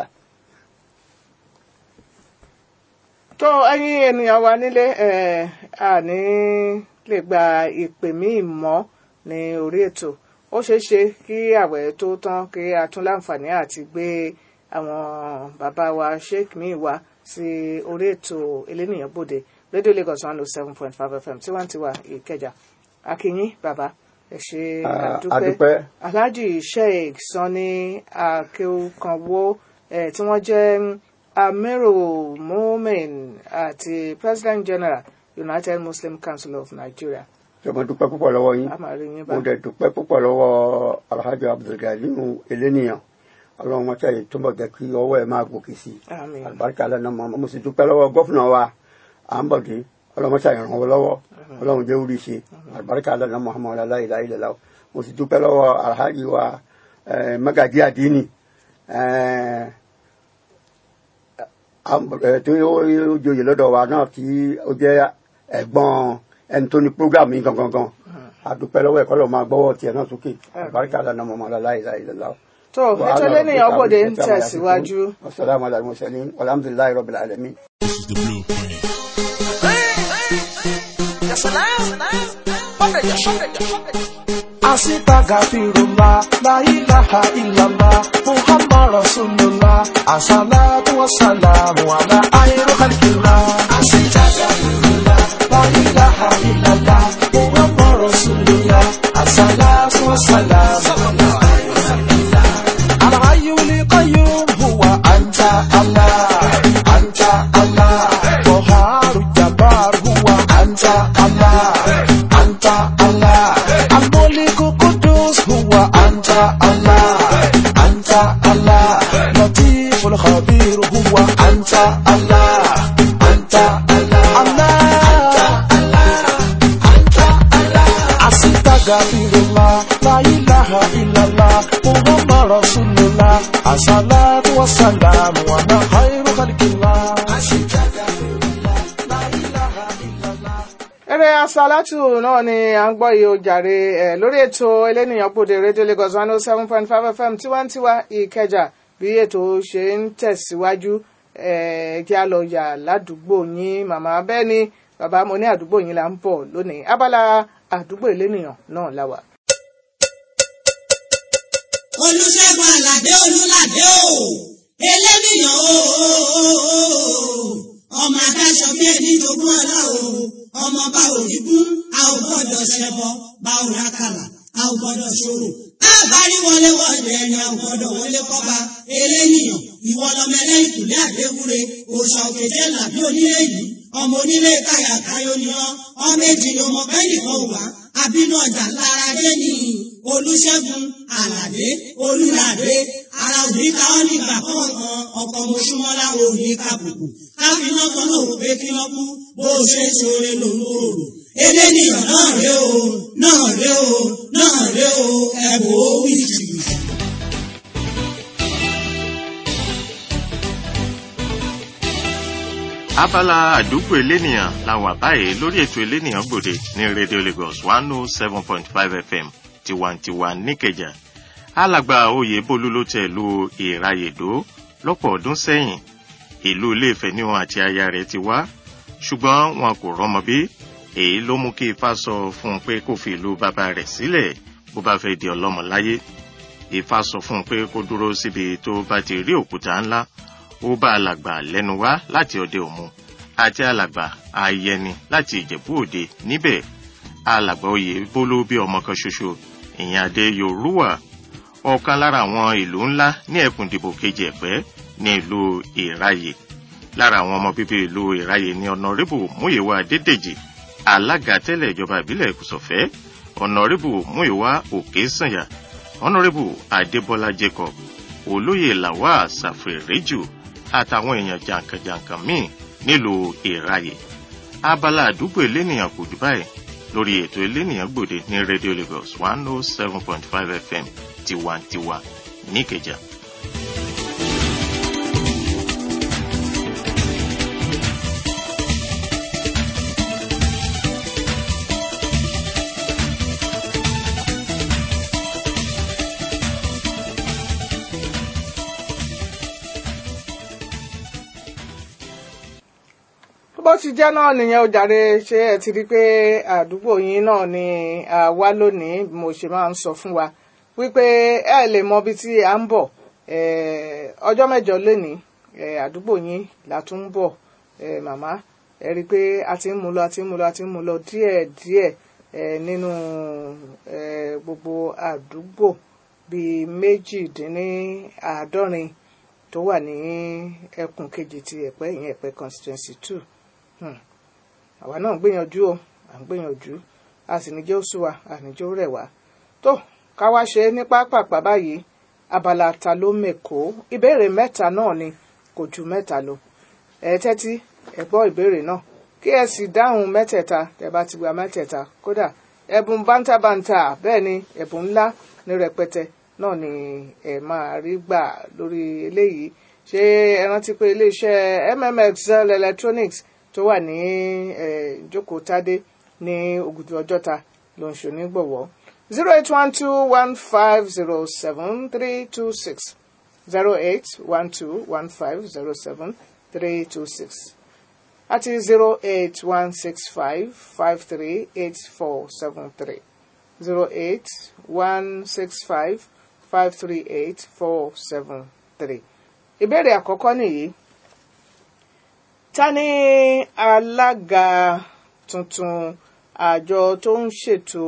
tó ẹ̀yin ènìyàn wa nílé ẹ àní lè gba ìpè míì mọ́ ní orí ètò ó ṣeé ṣe kí àwẹ̀ tó tán kí a tún láǹfààní àti gbé àwọn bàbá wa sheik míì wá sí orí ètò elénìyàn bòde rédíò Lagos one oh seven point five FM tiwantiwa Ìkẹjà akínyín bàbá ẹ ṣe Ah, àdúpẹ́ àdúpẹ́. alhaji sheik sanni akéwkanwó eh, tí wọ́n jẹ́ amiru mumin àti president general united muslim council of nigeria ṣé mo dúpẹ́ púpọ̀ lọ́wọ́ yín a máa rí yín bá mo dẹ̀ dúpẹ́ púpọ̀ lọ́wọ́ alhaji abdulganiyu eléníyàn ọlọ́run wọn tẹ̀lé túbọ̀ jẹ́ kí ọwọ́ ẹ̀ máa gòkè sí i àmín àlùbáríkà lẹ́nu ọmọ mo sì dúpẹ́ lọ́wọ́ gọ́fúnà wa à ń bọ̀dé ọlọ́run ṣàyẹ̀ ràn wọ́n lọ́wọ́ ọlọ́run jẹ́ orí ṣe àlùbáríkà lẹ́nu muhammadu aláìlá ilẹ̀ láwọ̀ mo sì dúpẹ́ lọ́wọ́ alhaji wa eh, magaji adini eh, am- eh, tí ó ó joyè lọ́dọ̀ wa náà tí ó jẹ́ ẹ̀gbọ́n ẹni tó ní program yìí gangan gan àdúpẹ́ lọ́wọ́ ẹ̀kọ́ lọ́ọ́ máa gbọ́wọ́ tiẹ̀ náà sókè àlùbáríkà lẹ́nu muhammadu aláìlá ilẹ̀ láwọ̀. tó ètò elénìyàn bòde ń tẹ̀síwájú Assalamu alaikum warahmatullahi walhamdulillahi rabbil alamin. This is the blueprint. Asitagfirullah, la ilaha illallah, Muhammad Rasulullah, assalatu wassalamu ala khairu khalqillah. Asitagfirullah, la ilaha illallah, Muhammad Rasulullah, assalatu wassalamu ala khairu khalqillah. الحي القيوم هو أنت الله أنت الله قهار الجبار هو أنت الله أنت الله الملك القدوس هو أنت الله أنت الله لطيف الخبير هو أنت الله أنت الله Astaghfirullah, la ilaha illallah, Muhammad Rasulullah, assalatu wassalamu ala khairu khalqillah. Astaghfirullah, la ilaha illallah. eré asálátù náà ni à ń gbọ́ yìí ó jàre ẹ̀ lórí ètò elénìyàn bòde rédíò Lagos one oh seven point five FM tiwantiwa Ìkẹjà bí ètò ṣe ń tẹ̀síwájú ẹ̀ kí a lọ yà ládùúgbò yín màmá bẹ́ẹ̀ ni bàbá mo ní àdúgbò yín là ń bọ̀ lónìí abala àdúgbò elénìyàn náà la wà. olùṣègùn àlàdé olùlàdé o eléníyàn o ọmọ adáṣọ bí ẹni jogún ọlá o ọmọ bá òrìgún a ò gbọ́dọ̀ ṣẹbọ bá ò rákàlà a ò gbọ́dọ̀ ṣòro àbárí wọlé wọlé ẹni a ò gbọ́dọ̀ wọlé kọba eléníyàn ìwọ lọmọ ẹlẹ́yìn kùlé àdéwúre òòṣà òkèjẹ làbí onílé yìí ọmọ onílé káyà káyọ ni ọ ọmọ èjì ni ọmọ bẹ́ẹ̀ nìkan wà àbínú ọjà lára dé ní olùṣègùn àlàdé olùlàdé ara òní ká ọ nígbà kọ̀ọ̀kan ọkọ̀ mọ̀ṣúmọ́lá òní kàbùkù káfíná kan náà wò pé kí wọ́n kú bó o ṣe ṣoore lòun ò rò eléníyàn náà ré o náà ré o náà ré o ẹ̀bùn ó wí jìbìtì. abala àdúgbò elénìyàn la wà báyìí lórí ètò elénìyàn gbòde ní radio lagos one oh seven point five fm tiwantiwa níkẹjà alàgbà oyèbólú ló tẹ ìlú ìrayèdó lọ́pọ̀ ọdún sẹ́yìn ìlú iléèfẹ̀ ni wọn àti aya rẹ̀ ti wá ṣùgbọ́n wọn kò rọ́mọ bí èyí ló mú kí ifá sọ fún un pé kó fi ìlú bàbá rẹ̀ sílẹ̀ bó bá fẹ́ di ọlọ́mọ láyé ifá sọ fún un pé kó dúró síbi tó bá ti rí òkúta ńlá ó bá alàgbà lẹ́nu wá láti ọdẹ òmu àti alàgbà ayẹni láti ìjẹ̀bú òde níbẹ̀ alàgbà oyè bólú bí ọmọ kan ṣoṣo ìyẹn adé yorùwà ọ̀kan lára àwọn ìlú ńlá ní ẹkùn ìdìbò kejì ẹ̀pẹ́ ní ìlú ìráyè lára àwọn ọmọ bíbí ìlú ìráyè ní ọ̀nàrẹ́bù múyèwá adédèjì alága tẹ́lẹ̀ ìjọba ìbílẹ̀ ìkùsọ̀fẹ́ ọ̀nàrẹ́bù múyèwá òkè sànyà ọ̀nàrẹ́bù adébọ́lá jacob olóyè làwà sàfẹ̀rẹ́jù àtàwọn èèyàn jàǹkànjàǹkàn míì nílùú ìráyè abala àdúgbò elénìyàn kò jù báyìí lórí ètò elénìyàn gbòde ní radio lagos one oh seven point five fm tiwantiwa níkẹjà. bó ti jẹ́ náà nìyẹn ó jàre ṣé ẹ ti rí i pé àdúgbò yín náà ni a wá lónìí bí mo ṣe máa ń sọ fún wa wípé ẹ lè mọ ibi tí a ń bọ̀ eh, ọjọ́ mẹ́jọ lénìí eh, àdúgbò yín la tún ń bọ̀ eh, màmá ẹ rí i pé a ti ń mú lọ a ti ń mú lọ a ti ń mú lọ díẹ̀ díẹ̀ eh, nínú eh, gbogbo àdúgbò bíi méjìdínláàádọ́rin tó wà ní ẹkùn kejì ti ẹ̀pẹ́ ìyẹn ẹ̀pẹ́ constituency two Hmm. àwa náà ń gbìyànjú o à ń gbìyànjú a sì ní jẹ́ oṣù wa a ní jẹ́ ó rẹ̀ wá tó ká wá ṣe ní pápápá báyìí abala ta ló mẹ́kọ́ ìbéèrè mẹ́ta náà ni kò ju mẹ́ta lọ ẹ tẹ́tí ẹ gbọ́ ìbéèrè náà kí ẹ sì dáhùn mẹ́tẹ̀ẹ̀ta tẹ́ bá ti gba mẹ́tẹ̀ẹ̀ta kódà ẹ̀bùn bántabànta bẹ́ẹ̀ ni ẹ̀bùn ńlá ní rẹpẹtẹ náà ni ẹ máa rí gbà lórí eléyìí ṣé ẹ rántí pé iléeṣẹ́ mmxl electronics tó wà ní ìjókòó tádé ní ògùdù ọjọ́ta ló ń ṣonígbọ̀wọ́ zero eight one two one five zero seven three two six zero eight one two one five zero seven three two six àti zero eight one six five five three eight four seven three zero eight one six five five three eight four seven three ìbéèrè àkọ́kọ́ nìyí ta ni alága tuntun àjọ tó ń ṣètò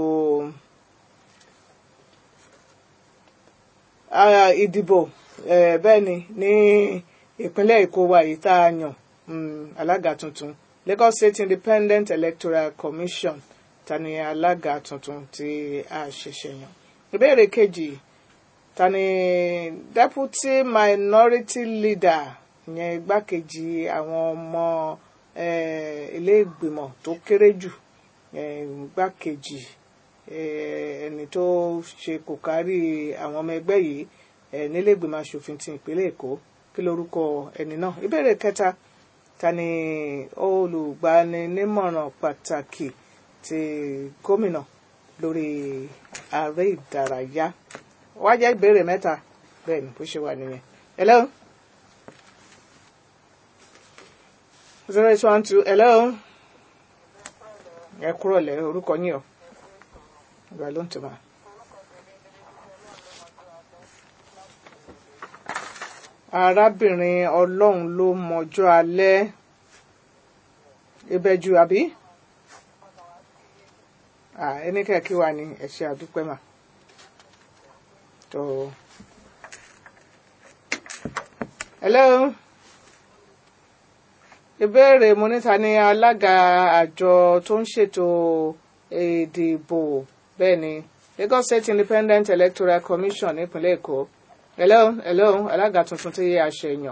ah, ìdìbò eh, bẹ́ẹ̀ ni ní ìpínlẹ̀ èkó wa yìí tá a yàn mm, alága tuntun Lagos State Independent Electoral Commission ta ni alága tuntun tí a ṣẹ̀ṣẹ̀ yàn ìbéèrè kejì ta ni deputy minority leader ìyẹn igbákejì àwọn ọmọ eh, ilé ìgbìmọ̀ tó kéré jù eh, igbákejì eh, ẹni tó ṣe kò kárí àwọn ọmọ ẹgbẹ́ yìí eh, nílé ìgbìmọ̀ asòfin ti ìpínlẹ̀ èkó kí lorúkọ ẹni náà ìbéèrè kẹta ta ni olùgbaninímọ̀ràn pàtàkì ti gómìnà lórí ààrẹ ìdárayá wá jẹ́ ìbéèrè mẹ́ta bẹ́ẹ̀ ni bó ṣe wà nìyẹn. hello zero eight one two hello ẹ kúrò lẹ orúkọ yín o ìgbà ló ń tì máa. arábìnrin ọlọ́run ló mọjọ́ alẹ́ ìbẹ̀jù àbí ẹni kẹ́kí wa ni ẹ ṣé àdúpẹ́ mà tó hello ìbéèrè mo níta ní alága àjọ tó ń ṣètò ìdìbò bẹ́ẹ̀ ni Lagos State Independent Electoral Commission nípínlẹ̀ Èkó hello hello alága tuntun tí a ṣe yàn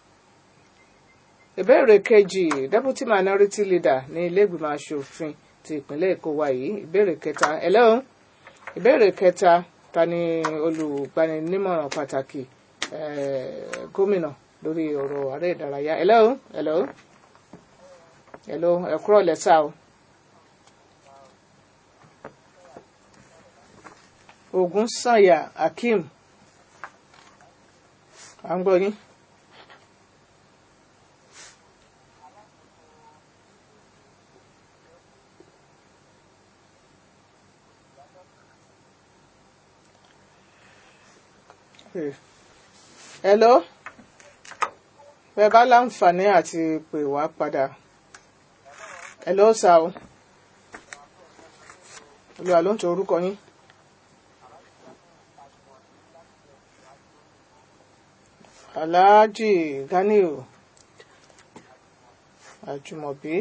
ìbéèrè kejì deputy minority leader ní ilé ìgbìmọ̀ asòfin ti ìpínlẹ̀ Èkó wa yìí ìbéèrè kẹta hello ìbéèrè kẹta ta ni olùgbaninímọ̀ràn pàtàkì eh, gómìnà lórí ọ̀rọ̀ ààrẹ ìdárayá hello hello hello ẹ kúrò lẹ́sà o. Ògún Sànyà Akeem à ń gbọ́ yín. hello bẹ bá láǹfààní àti pè wá padà hello sà o olùwà ló ń tọ orúkọ yín. Alhaji Ganiu Àjùmọ̀bí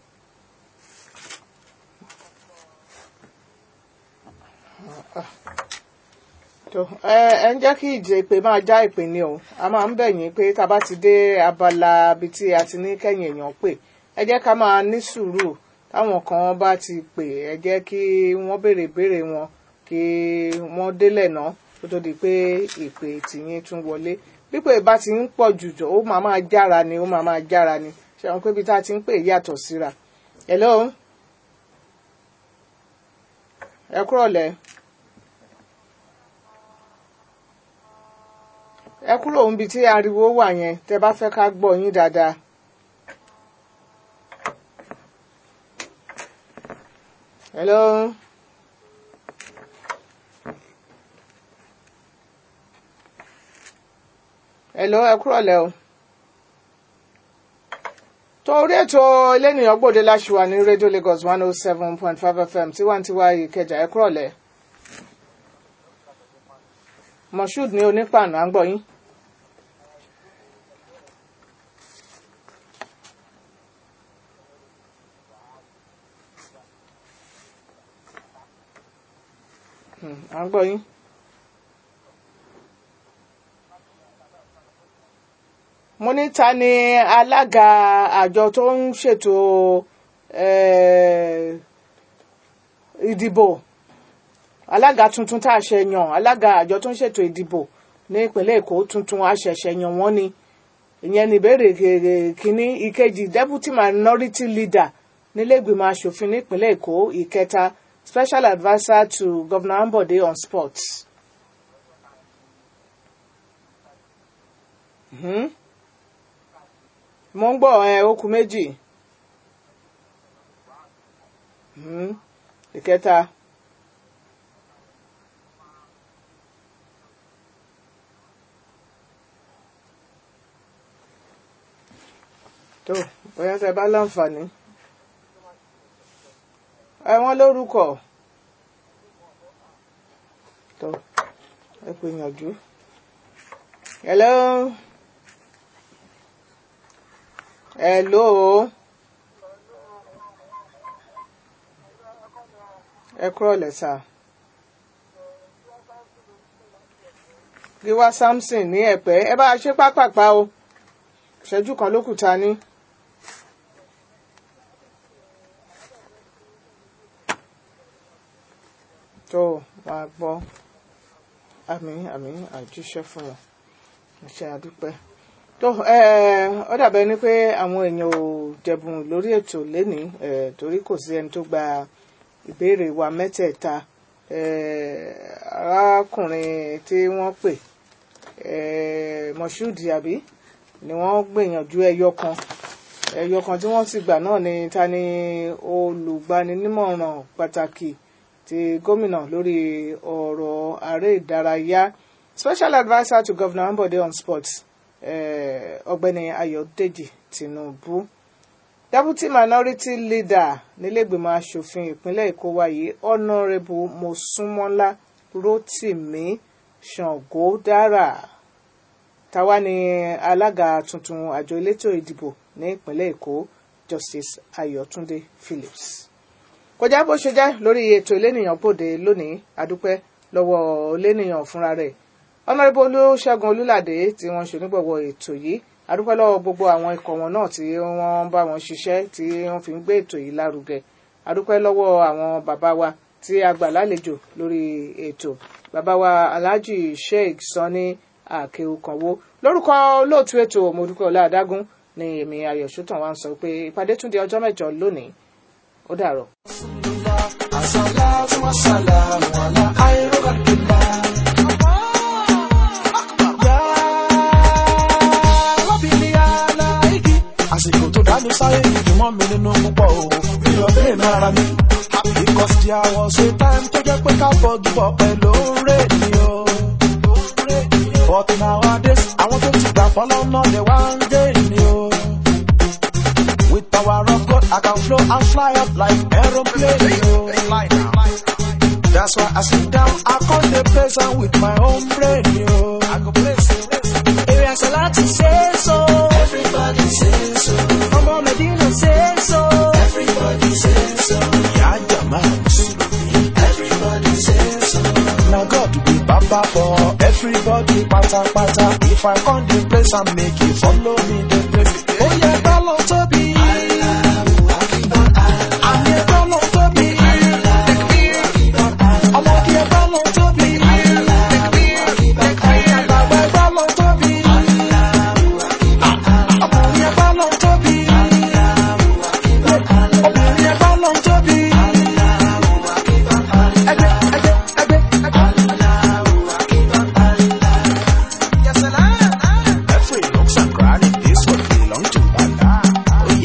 tó ẹ ẹ ń jẹ́ kí ìjẹ́ ìpè máa já ìpè ni o a máa ń bẹ̀ yín pé tá a bá ti dé abala ibi tí a ti ní kẹ́yìn èèyàn pè ẹ jẹ́ ká máa ní sùúrù táwọn kan bá ti pè ẹ jẹ́ kí wọ́n béèrè ìbéèrè wọn kí wọ́n délẹ̀ náà kó tó di pé ìpè tìyín tún wọlé pípé bá ti ń pọ̀ jùjọ ó máa máa jára ni ó máa máa jára ni ṣe àwọn pé ibi tá a ti ń pè yàtọ̀ síra hello ẹ kúrọ̀ lẹ̀ ẹ kúrò níbi tí ariwo wà yẹn tẹ bá fẹ́ ká gbọ́ yín dáadáa hello. hello ẹ kúrọ̀ lẹ́ o. torí ètò elénìyàn gbòde láṣùwà ní rédíò Lagos one oh seven point five FM tiwantiwa Ìkẹjà ẹ kúrọ̀ lẹ́. Moshood ní onípàànù à ń gbọ́ yín. Hmm, à ń gbọ́ yín. mo ní ta ni alága àjọ tó ń ṣètò eh, ìdìbò alága tuntun tá a ṣe yàn alága àjọ tó ń ṣètò ìdìbò ní ìpínlẹ̀ èkó tuntun àṣẹ̀ṣẹ̀ yàn wọ́n ni ìyẹn ní ìbéèrè kínní ìkejì deputy minority leader nílẹ̀gbìmọ̀ asòfin nípínlẹ̀ èkó ìkẹta special adviser to governor ambode on sports. Mhm. mo ń gbọ́ ẹ okùn méjì Mhm. ìkẹta tó bóyá tẹ bá láǹfààní ẹ wọ́n lórúkọ tó ẹ pè yànjú hello hello ẹ kúrò lẹ́sà gíwá samson ní ẹ̀pẹ́ ẹ bá a ṣe pápápá o ìṣẹ́jú kan ló kù ta ní. tó wàá gbọ́ àmì àmì àjíṣẹ́ fún wọn iṣẹ́ àdúpẹ́ tó ó dàbẹ́ ni pé àwọn èèyàn ò jẹ̀bùn lórí ètò lénìí torí kò sí ẹni tó gba ìbéèrè wa mẹ́tẹ̀ẹ̀ta arákùnrin tí wọ́n pè Moshood àbí ni wọ́n gbìyànjú ẹyọ kan ẹyọ kan tí wọ́n sì gbà náà ni ta ni olùgbaninímọ̀ràn pàtàkì ti gómìnà lórí ọ̀rọ̀ ààrẹ ìdárayá special adviser to governor Ambode on sports ọ̀gbẹ́ni Ayọ̀dèjì Tinubu deputy minority leader nílẹ̀gbìmọ̀ asòfin ìpínlẹ̀ Èkó wáyé honourable Mosúnmọ́lá Rótìmí Ṣàngódára táwa ni alága tuntun àjọ elétò ìdìbò ní ìpínlẹ̀ Èkó Justice Ayọ̀túndé Phillips kò já bó ṣe jẹ́ lórí ètò elénìyàn gbòde lónìí adúpẹ́ lọ́wọ́ elénìyàn fúnra rẹ̀ ọ̀nàrẹ́bù olúṣẹ́gun olúlàdé tí wọ́n ṣe onígbọ̀wọ́ ètò yìí adúpẹ́ lọ́wọ́ gbogbo àwọn ikọ̀ wọn náà tí wọ́n bá wọn ṣiṣẹ́ tí wọ́n fi ń gbé ètò yìí lárugẹ adúpẹ́ lọ́wọ́ àwọn bàbá wa tí a gbà lálejò lórí ètò bàbá wa alhaji sheikh sani akéwùkànwó lórúkọ olóòtú ètò mọdúpẹ́ ọlá adágún ni èmi ayọ̀ sọ́tàn wa ń sọ pé ìpàdé tún di ọjọ́ mẹ́jọ lónìí ó dàrọ̀. Assalatu wassalamu ala khairu khalqillah. Ya Rabbil alaiki. Àsìkò tó dá mi sáyé ìdùnmọ́ mi nínú púpọ̀ o. Mi ò lè ní ara mi. Because there was a time tó jẹ́ pé ká fọ́gi bọ̀ pẹ̀lú rè ni o. But nowadays, àwọn tó ti gbà fọ́lọ́ náà lè wá ń gé ni o. With power of God, I can flow and fly up like aeroplane. yo. That's why I sit down, I call the place and with my own brain. Yo. I go place. Area Salati say so. Everybody say so. Ọmọ Medina say so. Everybody say so. Yeah, Jama Musulumi. Everybody say so. Now God be Baba for everybody, pata pata. If I come the place and make you follow me, the place. Oh yeah, follow to be. I'm here, follow to be. I'm out here, follow to be. Àgbàgbà follow to be. Ọkùnrin follow to be. Obìnrin follow to be. Ẹgbẹ́, ẹgbẹ́, ẹgbẹ́, ẹgbẹ́. Every nooks and cranny, this one belong to Allah. Oh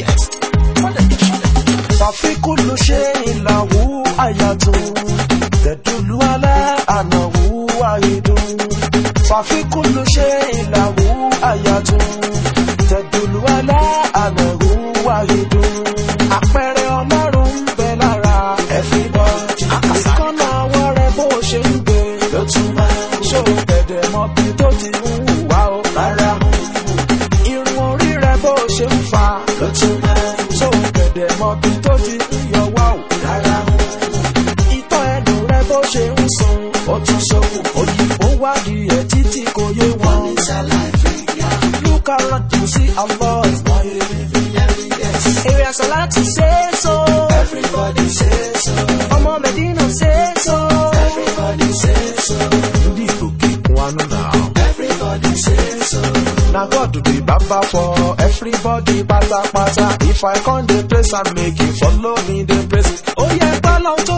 ayatun tẹ̀dùlù alá ànàrú wáyédùn àpẹẹrẹ ọlọ́run ń bẹ lára everybody àkàsíkọ́nà ọwọ́ rẹ bó ṣe ń gbé ló tún máa ń ṣó gẹ̀dẹ̀ mọ́ bí tó ti ń hùwà ó rárá irun orí rẹ bó ṣe ń fa ló tún máa ń ṣó gẹ̀dẹ̀ mọ́ bí tó ti ń yọ wá ó rárá ìtọ́ ẹnu rẹ bó ṣe ń sun ó tún ṣokùn òyìnbó wádìí ẹ̀ títí kò yé wọn. Look around you see a lot. Area Salati say so. Everybody say so. Ọmọ Medina say so. Everybody say so. Ndị Igbo keep one now. Everybody say so. Na God be baba for everybody pátápátá. If I come dey praise am make you follow me dey praise. Ó yẹ gbọ́dọ̀ tó